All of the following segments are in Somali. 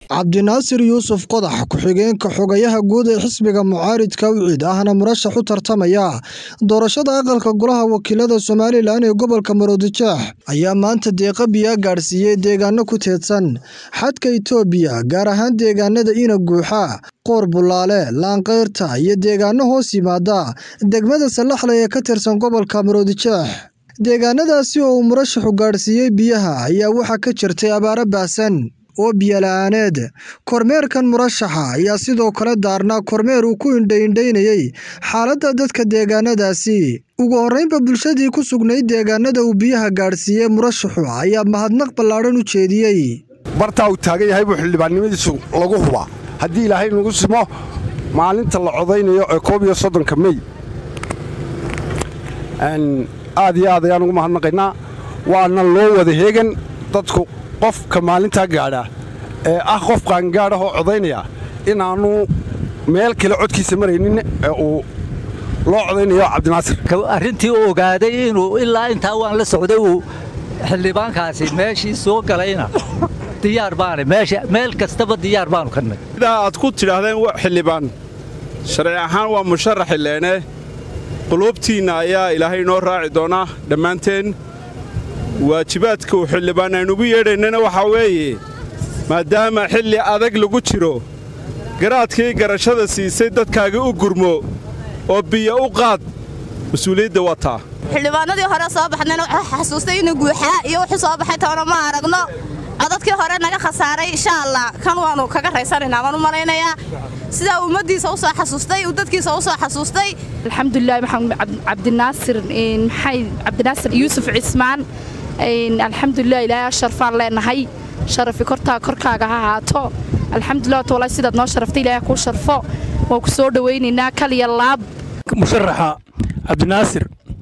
cabdinaasir yuusuf qodax ku-xigeenka xogayaha guud ee xisbiga mucaaridka wiciid ahna murashax u tartamaya doorashada aqalka golaha wakiilada somalilan ee gobolka maroodijeex ayaa maanta deeqa biyaa gaadhsiiyey deegaano ku teedsan xadka itoobiya gaar ahaan deegaanada ina guuxa qoor bulaale laanqeyrta iyo deegaano hoos yimaada degmada salaxle ee ka tirsan gobolka maroodijeex deegaanadaasi oo uu murashaxu gaadhsiiyey biyaha ayaa waxaa ka jirtay abaaro baahsan oo biyola-aaneed kormeerkan murashaxa ayaa sidoo kale daarnaa kormeer uu ku indhaindhaynayey xaaladda dadka deegaanadaasi ugu horreynba bulshadii ku sugnayd deegaanada uu biyaha gaadhsiiyey murashaxu ayaa mahadnaq ballaadhan u jeediyey bartaa uu taagan yahay buu xildhibaannimadiisu lagu hubaa haddii ilaahay nagu simo maalinta la codaynayo ee koob iyo soddonka mey aad iyo aad ayaan ugu mahadnaqaynaa waana loo wada heegan dadku qofka maalintaa gaadha ee ah qof qaangaadhah oo codaynaya inaannu meel kale codkiisa maraynin ee uu loo codaynayo cabdinaasir arrintii uu ogaaday inuu ilaa intaa waan la socday uu xildhibaankaasi meeshii soo galayna diyaar baane meel kastaba diyaar baanu ka nag sidaa aad ku tidhaahdeen xildhibaan sharci ahaan waa musharaxi leene quluubtiinna ayaa ilaahay inoo raaci doonaa dhammaanteen waajibaadka uu xildhibaan aynugu yeedhaynana waxaa weeye maadaama xilli adag lagu jiro garaadkii garashada siisay dadkaaga u gurmo oo biyo u qaad mas-uuliyadda waa taa xildhibaanadii hore soo baxnayna wuxuu xasuustay inuu guuxaa iyo wuxuu soo baxay toona ma aragno codadkii hore naga khasaaray insha allah kan waannu kaga raysanaynaa waan u malaynayaa sidaa ummaddiisa u soo xasuustay uu dadkiisa u soo xasuustay alxamdulilah maxamed cabdinaasir maxay cabdinaasir yuusuf cismaan alxamdulilah ilaahay sharfaan leenahay sharafi kortaa korkaaga ha ahaato alxamdulilah walahi sidaad noo sharaftay ilaahay kuu sharfo waan ku soo dhowaynaynaa kaliya laab musharaxa cabdinaasir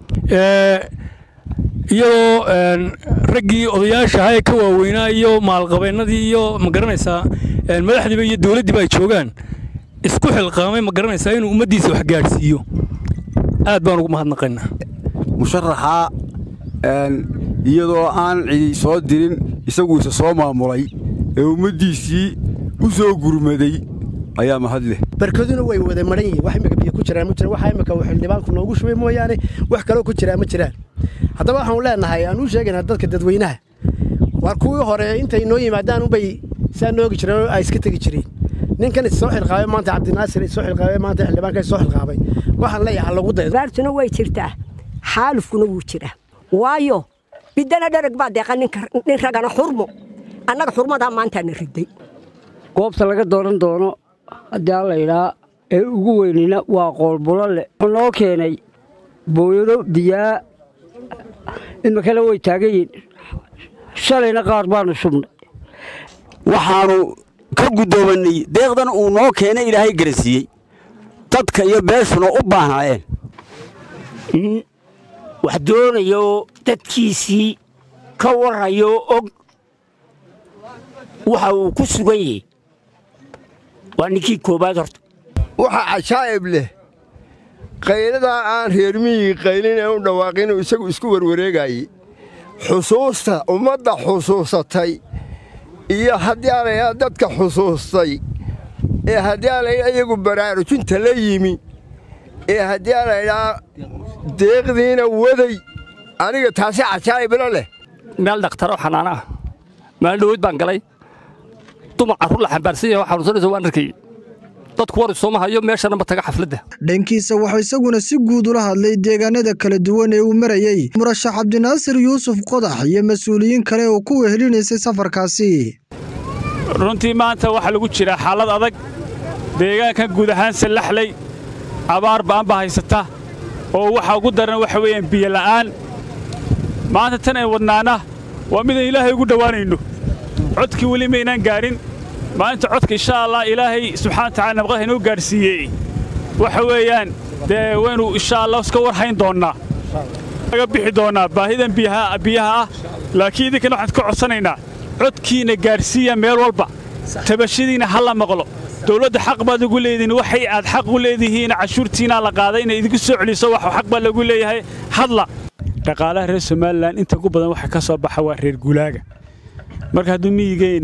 iyadoo raggii odayaasha ahaa ee ka waaweynaa iyo maalqabeennadii iyo ma garanaysaa madaxdiiba iyo dowladdiiba ay joogaan isku xilqaamay ma garanaysaa inuu ummaddiisa wax gaadhsiiyo aad baan ugu mahadnaqaynaa musharaxa iyadoo aan cidi soo dirin isaguisa soo maamulay ee ummaddiisii u soo gurmaday ayaa mahad leh barkaduna way wada maran yihiin wax imika biyo ku jiraan ma jiraan waxa imika uu xildhibaanku noogu shubay mooyaane wax kaloo ku jiraa ma jiraan haddaba waxaanu leenahay aan u sheegaynaa dadka dadweynaha waar kuwii hore intay noo yimaadaan unbay saa noogi jireen ay iska tegi jireen ninkan is soo xilqaabay maanta cabdinaasir is soo xilqaabay maanta xildhibaanka is soo xilqaabay waxaan leeyahay lagu daydo baartuna way jirtaa xaalufkuna wuu jiraa waayo bidana dharag baa deeqa nin ragana xurmo annaga xurmadaa maantaana riday goobta laga dooran doono haddii aan laydhaa ee ugu weynina waa qoolbulo leh wuxuu noo keenay booyado biyaa imikana way taagan yihin shalayna qaar baanu shubnay waxaannu ka guddoomanay deeqdan uu noo keenay ilaahay garansiiyey dadka iyo beeshuna u baahnaayeen nin wax doonayo dadkiisii ka warrayo og waxa uu ku sugan yahay waa ninkii koowaad horta waxa cajaa'ib leh qayladaa aan reer miyigi qaylin ee u dhawaaqinuu isagu isku warwareegaayey xusuusta ummadda xusuusatay iyo haddii aalaydhaa dadka xusuustay ee haddii aalaydhaa iyagu baraarujinta la yimi ee haddii aalaydhaa deeqdiina waday aniga taasi cajaa'ibla leh meel dhakhtaro xanaana ah maalin dhawood baan galay dumar carruur la xambaarsan yahay oo xanuunsanaysa waan arkayey dadku war isooma hayo meeshana ma taga xafladda dhankiisa wuxuu isaguna si guud ula hadlay deegaanada kala duwan ee uu marayey murashax cabdinaasir yuusuf qodax iyo mas-uuliyiin kale oo ku wehelinaysay safarkaasi runtii maanta waxaa lagu jiraa xaalad adag deegaankan guud ahaan sallaxley abaar ba'an ba haysata oo waxa ugu daran waxa weeyaan biyola'aan maanta tan ay wadnaana waa midaan ilaahay ugu dhowaanayno codkii weli maynaan gaadhin maalinta codka insha allah ilaahay subxana watacala nabqaha inoo gaadhsiiyey waxa weeyaan dee waynu insha allah iska war hayn doonnaa laga bixi doonnaa baahidan biyaha ah laakiin idinkana waxaan ka codsanaynaa codkiina gaadhsiiya meel walba tabashadiina ha la maqlo dowladda xaq baad ugu leedihiin waxay aad xaq u leedihiin cashuurtiinaa la qaaday inay idinku soo celiso wax xaq baa lagu leeyahay hadla dhaqaalaha reer somalilan inta ugu badan waxa ka soo baxa waa reer guulaaga marka hadduu miyigeennii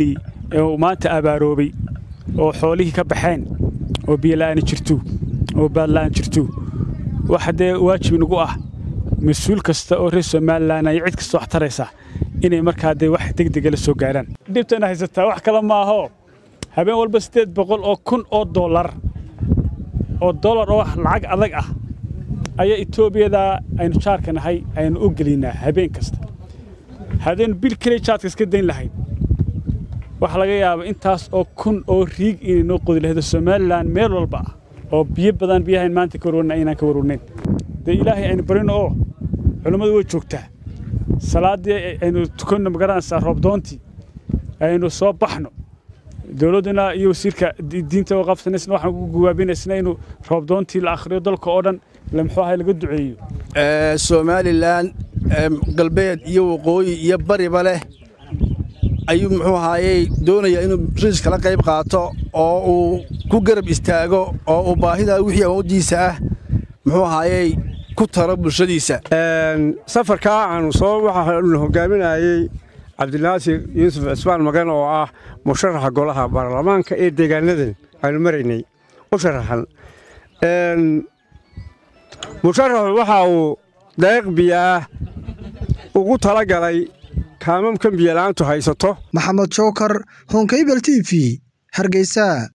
ee uu maanta abaaroobay oo xoolihii ka baxeen oo biyola'aani jirto oo baadla'aan jirto waxa dee waajib inagu ah mas-uul kasta oo reer somalilan iyo cid kasta wax taraysa inay markaa dee wax degdega la soo gaaraan dhibtana haysataa wax kale maaho habeen walba siddeed boqol oo kun oo dollar oo dollar oo lacag adag ah ayaa etoobiyada aynu jaarka nahay aynu u geliynaa habeen kasta haddaynu bil keliya jaadka iska dayn lahayd waxaa laga yaaba intaas oo kun oo riig inay noo qodi lahaydo somalilan meel walba ah oo biyo badan biyahayn maanta ka warwarna aynaan ka warwarnayn dee ilaahay aynu barino oo culummadu way joogtaa salaaddii aynu tukanno magaranaysaa roobdoontii aynu soo baxno dowladduna iyo wasiirka diinta oo qabsanaysna waxaan ku gawaabinaysna inuu roobdoontii la akhriyo dalka oo dhan la muxuu ahay laga duceeyo somalilan galbeed iyo waqooyi iyo bariba leh ayuu muxuu ahaayey doonayaa inuu riis kala qayb qaato oo uu ku garab istaago oo uu baahida wixii awooddiisa ah muxuu ahaayey ku taro bulshadiisa safarkaa aanu soo waxaanu hogaaminayey cabdinaasir yuusuf cismaan magan oo ah musharaxa golaha baarlamaanka ee deegaanadan aanu maraynay u sharaxan musharaxu waxa uu daeeq biyaah ugu tala galay kaamamkan biyola'aantu haysato maxamed jookar honkaybel t v hargeysa